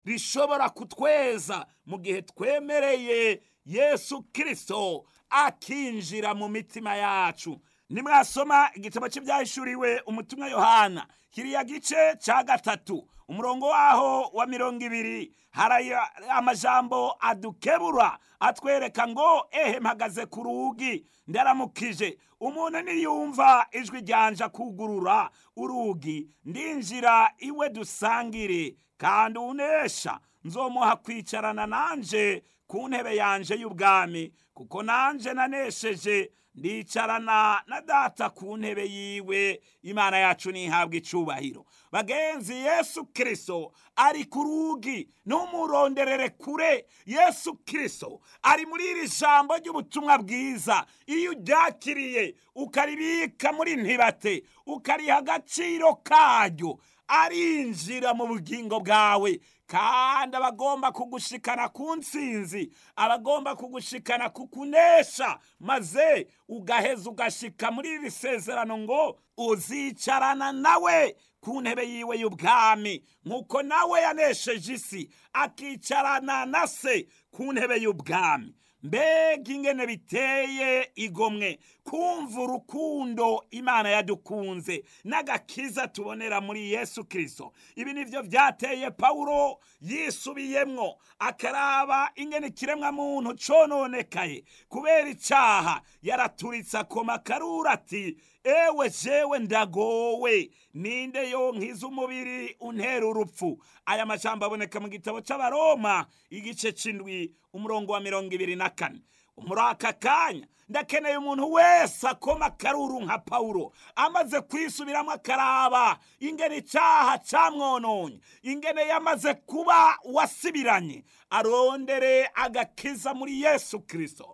rishobora kutweza mu gihe twemereye yesu kirisito akinjira mu mitima yacu nimwasoma igitabo cy'ibyahishuriwe umutumwa yohana kiriya gice cya gatatu umurongo waho wa mirongo ibiri hari amajambo adukebura atwereka ngo ehe mpagaze ku rugi ndaramukije umuntu niyumva ijwi ryanja kugurura urugi ndinjira iwe dusangire kandi unesha nzomuha kwicarana nanje ku ntebe yanje y'ubwami kuko nanje nanesheje ndicarana na data ku ntebe yiwe imana yacu ntihabwe icubahiro bagenzi yesu kirisito ari ku rugi ntumuronderere kure yesu kirisito ari muri iri jambo ry'ubutumwa bwiza iyo uryakiriye ukaribika muri ntibate ukariha agaciro karyo arinjira mu bugingo bwawe kandi aba agomba kugushikana ku nsinzi aba agomba kugushikana ku kunesha maze ugaheza ugashika muri iri sezerano ngo uzicarana nawe ku ntebe yiwe y'ubwami nk'uko nawe yanesheje isi akicarana na se ku ntebe y'ubwami mbega ingene biteye igomwe kumva urukundo imana yadukunze n'agakiza tubonera muri yesu kirisito ibi nibyo byateye pawulo yisubiyemwo akaraba ingene ikiremwa muntu cononekaye kubera icyaha yaraturitse akoma karura ati ewe jewe ndagowe ninde yonkiza umubiri untera urupfu aya majambo aboneka mu gitabo cy'abaroma igice c'indwi umurongo wa mirongo ibiri na kane muri aka kanya ndakeneye umuntu wese akoma akaruru nka pawulo amaze kwisubiramo akaraba ingene icyaha cyamwononye ingene yamaze kuba wasibiranye arondere agakiza muri yesu kirisito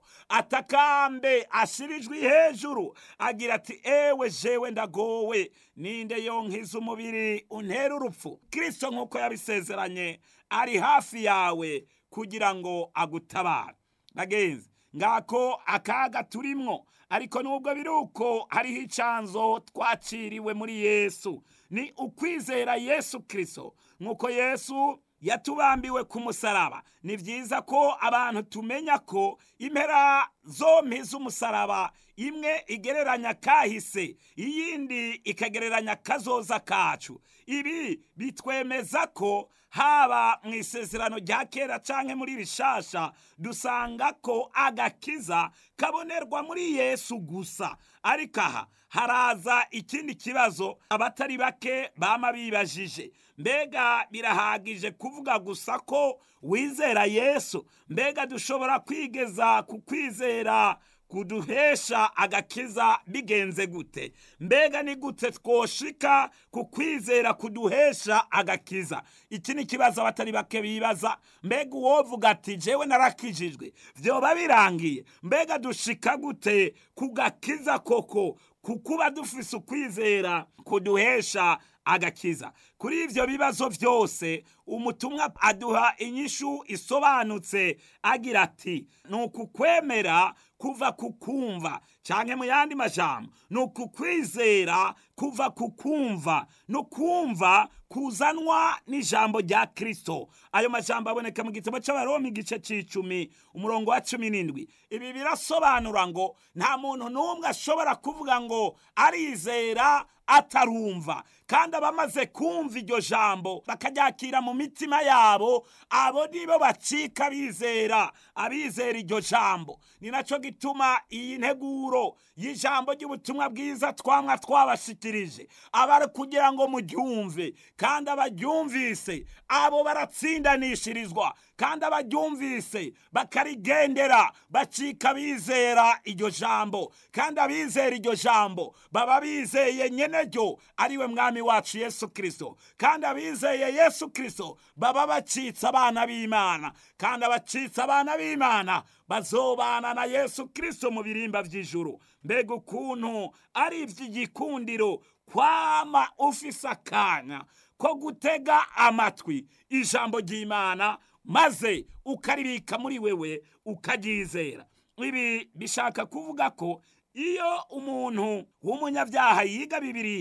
atakambe ashirijwe hejuru agira ati ewe jewe ndagowe ninde yonkiza umubiri untera urupfu kirisito nk'uko yabisezeranye ari hafi yawe kugira ngo agutabare bagenzi ngako akaga turimwo ariko nubwo biri uko hariho icanzo twaciriwe muri yesu ni ukwizera yesu kirisito nk'uko yesu yatubambiwe ku musaraba ni byiza ko abantu tumenya ko impera zompi z'umusaraba imwe igereranya kahise iyindi ikagereranya kazoza kacu ibi bitwemeza ko haba mu isezerano rya kera canke muri rishasha dusanga ko agakiza kabonerwa muri yesu gusa ariko aha haraza ikindi kibazo abatari bake bama bibajije mbega birahagije kuvuga gusa ko wizera yesu mbega dushobora kwigeza ku kwizera kuduhesha agakiza bigenze gute mbega ni gute twoshika ku kwizera kuduhesha agakiza iki ni ikibazo abatari bake bibaza mbega uwovuga ati jewe narakijijwe vyoba birangiye mbega dushika gute ku gakiza koko kukuba dufise ukwizera kuduhesha agakiza kuri ivyo bibazo vyose umutumwa aduha inyishu isobanutse agira ati ni ukukwemera kuva ku kumva canke mu yandi majambo ni ukukwizera kuva ku kumva no kumva kuzanwa n'ijambo rya kristo ayo majambo aboneka mu gitabo c'abaroma igice c'icumi umurongo wa cumi n'indwi ibi birasobanura ngo nta muntu n'umwe ashobora kuvuga ngo arizera atarumva kandi abamaze kumva iryo jambo bakaryakira mu mitima yabo abo nibo bacika bizera abizera iryo jambo ni nacyo gituma iyi nteguro y'ijambo ry'ubutumwa bwiza twamwa twabashikirije aba kugira ngo muryumve kandi abaryumvise abo baratsindanishirizwa kandi abaryumvise bakarigendera bacika bizera iryo jambo kandi abizera iryo jambo baba bizeye nyene ryo ariwe mwami wacu yesu kirisito kandi abizeye yesu kirisito baba bacitse abana b'imana kandi abacitse abana b'imana bazobana na yesu kirisito mu birimba by'ijuru mbega ukuntu ari iby'igikundiro kwama ufise akanya ko gutega amatwi ijambo ry'imana maze ukaribika muri wewe ukaryizera ibi bishaka kuvuga ko iyo umuntu w'umunyabyaha yiga bibiliya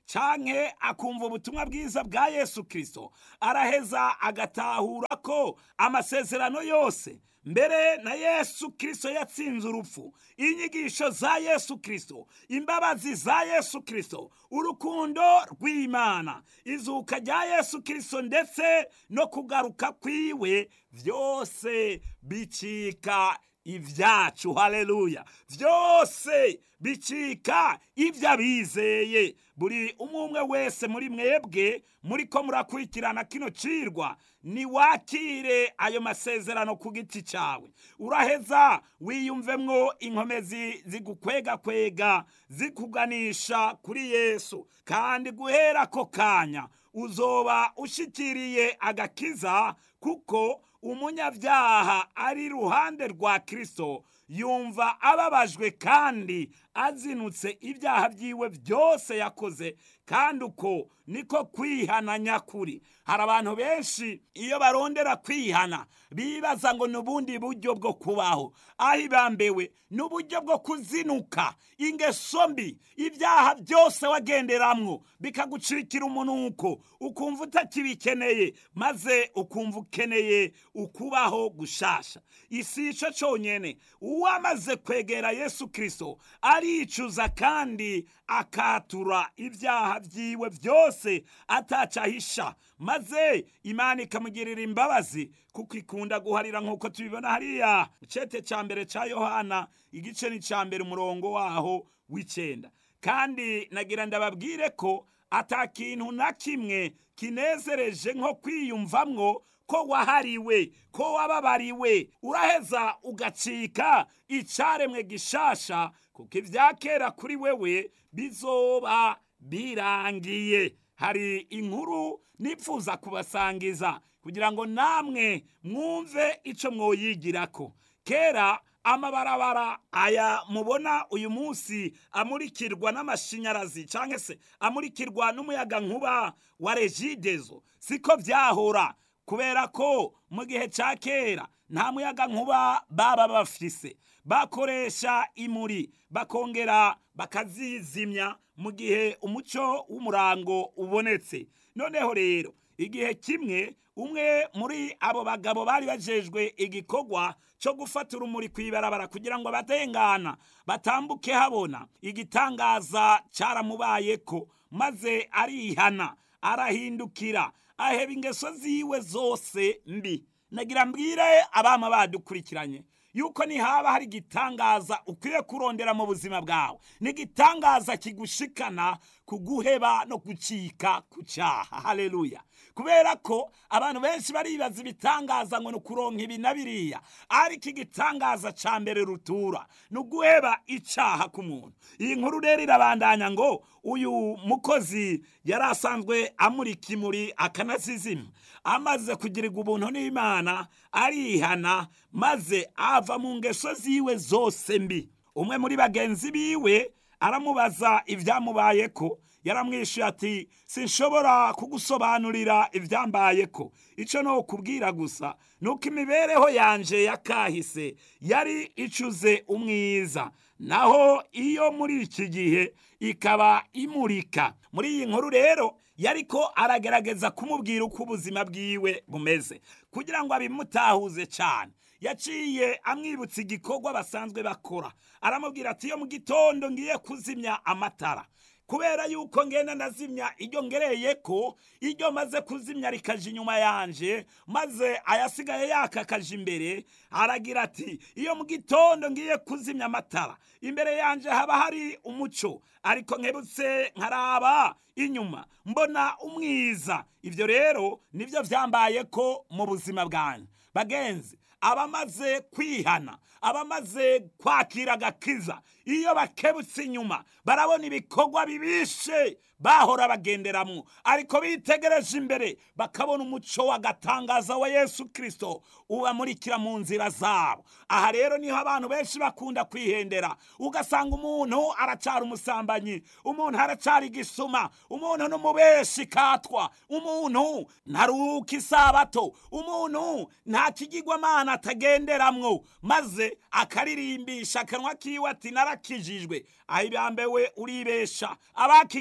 canke akumva ubutumwa bwiza bwa yesu kirisito araheza agatahura ko amasezerano yose mbere na yesu kirisito yatsinze urupfu inyigisho za yesu kirisito imbabazi za yesu kirisito urukundo rw'imana izuka rya yesu kirisito ndetse no kugaruka kwiwe byose bicika ibyacu haleluya byose bicika ibyo abizeye buri umwe umwe wese muri mwebwe muri ko murakurikirana kino cirwa niwakire ayo masezerano ku giti cyawe uraheza wiyumvemwo inkomezi zigukwegakwega zikuganisha kuri yesu kandi guhera ako kanya uzoba ushikiriye agakiza kuko umunyabyaha ari iruhande rwa kirisito yumva ababajwe kandi azinutse ibyaha byiwe byose yakoze kandi uko niko kwihana nyakuri hari abantu benshi iyo barondera kwihana bibaza ngo ni ubundi buryo bwo kubaho aho ibambewe ni uburyo bwo kuzinuka ingeso mbi ibyaha byose wagenderamwo bikagucikira umunuko ukumva utakibikeneye maze ukumva ukeneye ukubaho gushasha isi ico conyene uwamaze kwegera yesu kirisito aricuza kandi akatura ibyaha byiwe byose atacahisha maze imana ikamugirira imbabazi kuko ikunda guharira nk'uko tubibona hariya icete cya mbere cya yohana igice ni cya mbere umurongo waho w'icyenda kandi nagira ndababwire ko ata kintu na kimwe kinezereje nko kwiyumvamwo ko wahariwe ko wababariwe uraheza ugacika icyaremwe gishasha kuko ibya kera kuri wewe bizoba birangiye hari inkuru nipfuza kubasangiza kugira ngo namwe mwumve icyo mwoyigirako kera amabarabara aya mubona uyu munsi amurikirwa n'amashanyarazi cyangwa se amurikirwa n'umuyaga nkuba wa regidezo siko byahora kubera ko mu gihe cya kera nta muyaga nkuba baba bafise bakoresha imuri bakongera bakazizimya mu gihe umuco w'umurango ubonetse noneho rero igihe kimwe umwe muri abo bagabo bari bajejwe igikorwa cyo gufata urumuri ku ibarabara kugira ngo abatengana batambuke habona igitangaza cyaramubaye ko maze arihana arahindukira aheba ingeso ziwe zose mbi nagira mbwire abama badukurikiranye yuko nihaba hari igitangaza ukwiye kurondera mu buzima bwawe ni igitangaza kigushikana kuguheba no gucika ku cyaha haleluya kubera ko abantu benshi baribaza ibitangaza ngo ni ukuronka ibi na biriya ariko igitangaza cya mbere rutura ni uguheba icyaha ku muntu iyi nkuru rero irabandanya ngo uyu mukozi yari asanzwe amurika imuri akanazizima amaze kugirirwa ubuntu n'imana arihana maze ava mu ngeso ziwe zose mbi umwe muri bagenzi biwe aramubaza ibyamubaye ko yaramwishyuye ati sinshobora kugusobanurira ibyambaye ko icyo ni ukubwira gusa ni uko imibereho yanje yakahise yari icuze umwiza naho iyo muri iki gihe ikaba imurika muri iyi nkuru rero yariko aragerageza kumubwira uko ubuzima bwiwe bumeze kugira ngo abimutahuze cyane yaciye amwibutsa igikorwa basanzwe bakora aramubwira ati iyo mu gitondo ngiye kuzimya amatara kubera yuko ngenda ndazimya iryo ngereye ko iryo maze kuzimya rikaje inyuma yanje maze ayasigaye yakakaje imbere aragira ati iyo mu gitondo ngiye kuzimya amatara imbere yanje haba hari umuco ariko nkebutse nkaraba inyuma mbona umwiza ibyo rero nibyo byambaye ko mu buzima bwanjye bagenzi abamaze kwihana abamaze kwakira agakiza iyo bakebutse inyuma barabona ibikorwa bibishe bahora bagenderamo ariko bitegereje imbere bakabona umuco w'agatangaza wa yesu kirisito ubamurikira mu nzira zabo aha rero niho abantu benshi bakunda kwihendera ugasanga umuntu aracara umusambanyi umuntu aracara igisuma umuntu n'umubeshi katwa umuntu ntaruka isabato umuntu nta kigirwamana atagenderamwo maze akaririmbisha akanwa kiwe ati narakijijwe aho ibambewe uribesha abakigijijwe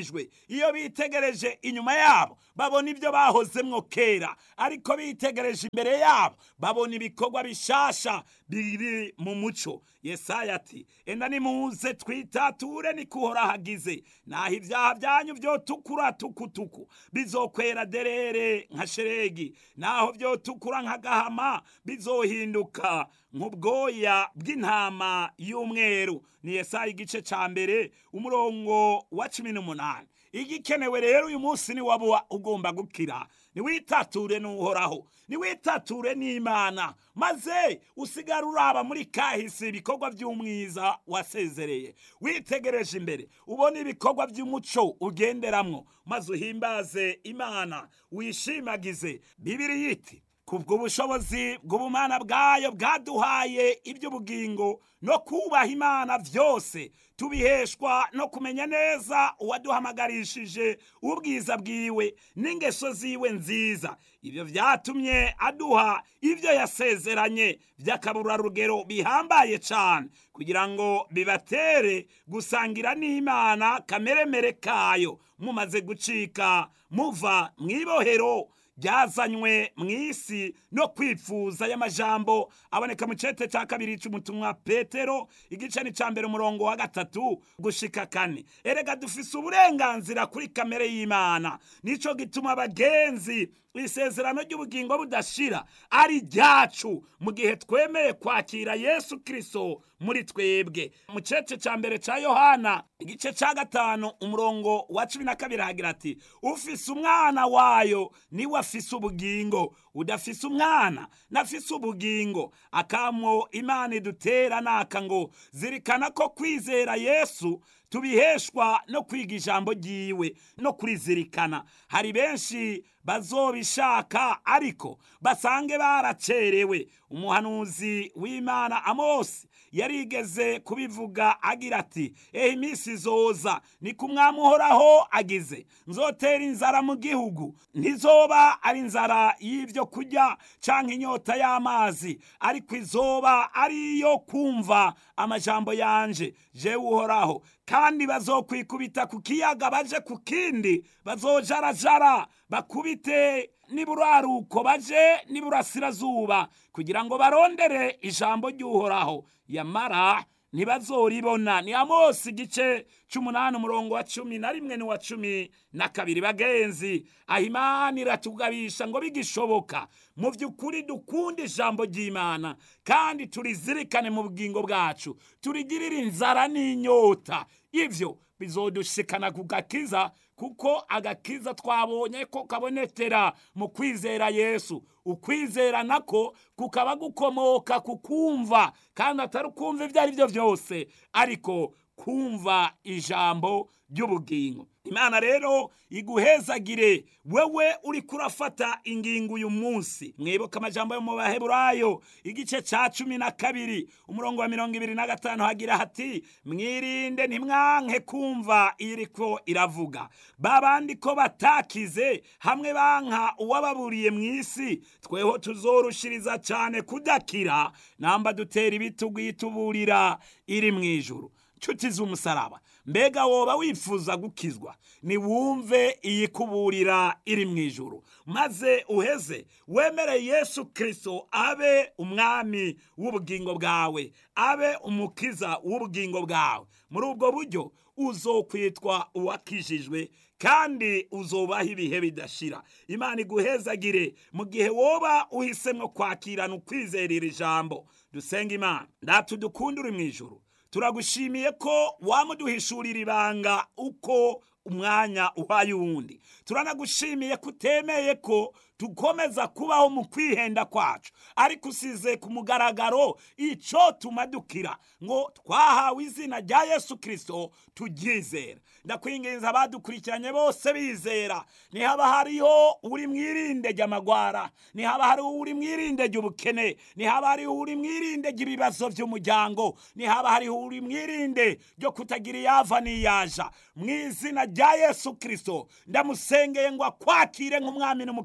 banejejwe iyo bitegereje inyuma yabo babona ibyo bahozemwo kera ariko bitegereje imbere yabo babona ibikorwa bishasha biri mu muco yesaya ati enda nimuze twitature nikuhora hagize naho ibyaha byanyu byotukura tukutuku bizokwera derere nka sheregi naho byotukura nk'agahama bizohinduka nk'ubwoya bw'intama y'umweru ni yesaya igice ca mbere umurongo wa cumi n'umunani igikenewe rero uyu munsi ni waba ugomba gukira niwitature n'uhoraho niwitature n'imana maze usigara uraba muri kahise ibikorwa by'umwiza wasezereye witegereje imbere ubona ibikorwa by'umuco ugenderamwo maze uhimbaze imana wishimagize bibiri yiti kubw'ubushobozi bw'ubumana bwayo bwaduhaye iby'ubugingo no kubaha imana byose tubiheshwa no kumenya neza uwaduhamagarishije ubwiza bwiwe n'ingeso ziwe nziza ibyo byatumye aduha ibyo yasezeranye by'akaburarugero bihambaye cyane kugira ngo bibatere gusangira n'imana kameremere kayo mumaze gucika muva mu ibohero byazanywe mu isi no kwifuza y'amajambo aboneka mu cete cya kabiri cy'umutumwa petero igice ni cya mbere umurongo wa gatatu gushika kane erega dufise uburenganzira kuri kamere y'imana nicyo gituma abagenzi isezerano ry'ubugingo budashira ari ryacu mu gihe twemeye kwakira yesu kirisito muri twebwe mu cece cya mbere cya yohana igice cya gatanu umurongo wa cumi na kabiri hagira ati ufise umwana wayo niwe afise ubugingo udafise umwana nafise ubugingo akamo imana idutera naka ngo zirikana ko kwizera yesu tubiheshwa no kwiga ijambo ryiwe no kurizirikana hari benshi bazobishaka ariko basange baracerewe umuhanuzi w'imana amosi yarigeze kubivuga agira ati ehe iminsi izoza ni ku mwami uhoraho agize nzotera inzara mu gihugu ntizoba ari inzara y'ibyo kurya cyangwa inyota y'amazi ariko izoba ari iyo kumva amajambo yanje jewe uhoraho kandi bazokwikubita ku kiyaga baje ku kindi bazojarajara bakubite niburaruko baje niburasirazuba kugira ngo barondere ijambo ry'uhoraho yamara ntibazoribona ni amosi igice c'umunani umurongo wa cumi na rimwe n'uwa cumi na kabiri bagenzi aho imana iratugabisha ngo bigishoboka mu by'ukuri dukunda ijambo ry'imana kandi turizirikane mu bugingo bwacu turigirire inzara n'inyota ivyo bizodushikana ku gakiza kuko agakiza twabonye ko kabonetera mu kwizera yesu ukwizera nako kukaba gukomoka ku kumva kandi atari ukumva ibyo ari byo byose ariko kumva ijambo ry'ubugingo imana rero iguhezagire wewe uri kurafata ingingo uyu munsi mwibuka amajambo yo mu baheburayo igice cya cumi na kabiri umurongo wa mirongo ibiri na gatanu hagira hati mwirinde ntimwanke kumva iriko iravuga babandi ko batakize hamwe banka uwababuriye mu isi tweho tuzorushiriza cyane kudakira namba dutera ibitugu yituburira iri mu ijuru nshuti z'umusaraba mbega woba wifuza gukizwa niwumve iyikuburira iri mu ijuru maze uheze wemere yesu kirisito abe umwami w'ubugingo bwawe abe umukiza w'ubugingo bwawe muri ubwo buryo uzokwitwa uwakijijwe kandi uzobaho ibihe bidashira imana iguhezagire mu gihe woba uhisemo kwakirana ukwizerera ijambo dusenga imana ndatu dukunda uri mu ijuru turagushimiye ko wamuduhishurira ibanga uko umwanya uhaye uwundi turanagushimiye ko utemeye ko dukomeza kubaho mu kwihenda kwacu ariko usize ku mugaragaro icyo tumadukira ngo twahawe izina rya yesu kirisito turyizera ndakwinginza abadukurikiranye bose bizera ntihaba hariho uri mwirinde ry'amagwara ntihaba hariho uri mwirinde ry'ubukene ntihaba hariho uri mwirinde ry'ibibazo by'umuryango ntihaba hariho uri mwirinde ryo kutagira iyava n'iyaja mu izina rya yesu kirisito ndamusengeye ngo akwakire nk'umwami n'umukiza w'ubugingo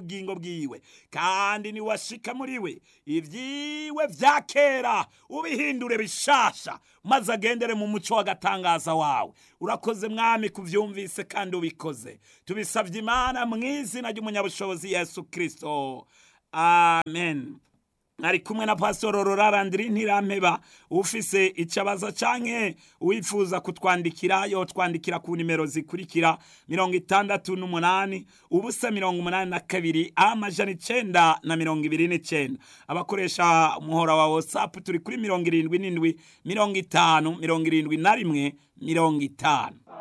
ubugingo bwiwe kandi niwashika muri we ibyiwe vya kera ubihindure bishasha maze agendere mu muco w'agatangaza wawe urakoze mwami kuvyumvise kandi ubikoze tubisabye imana mu izina ry'umunyabushobozi yesu kristo amen ari kumwe na pasitoro rorarandiri ntirampeba ufise icabaza canke wifuza kutwandikira yotwandikira ku nimero zikurikira mirongo itandatu n'umunani ubusa mirongo umunani na kabiri amajana icenda na mirongo ibiri n'icenda abakoresha umuhora wa whatsapp turi kuri mirongo irindwi n'indwi mirongo itanu mirongo irindwi na rimwe mirongo itanu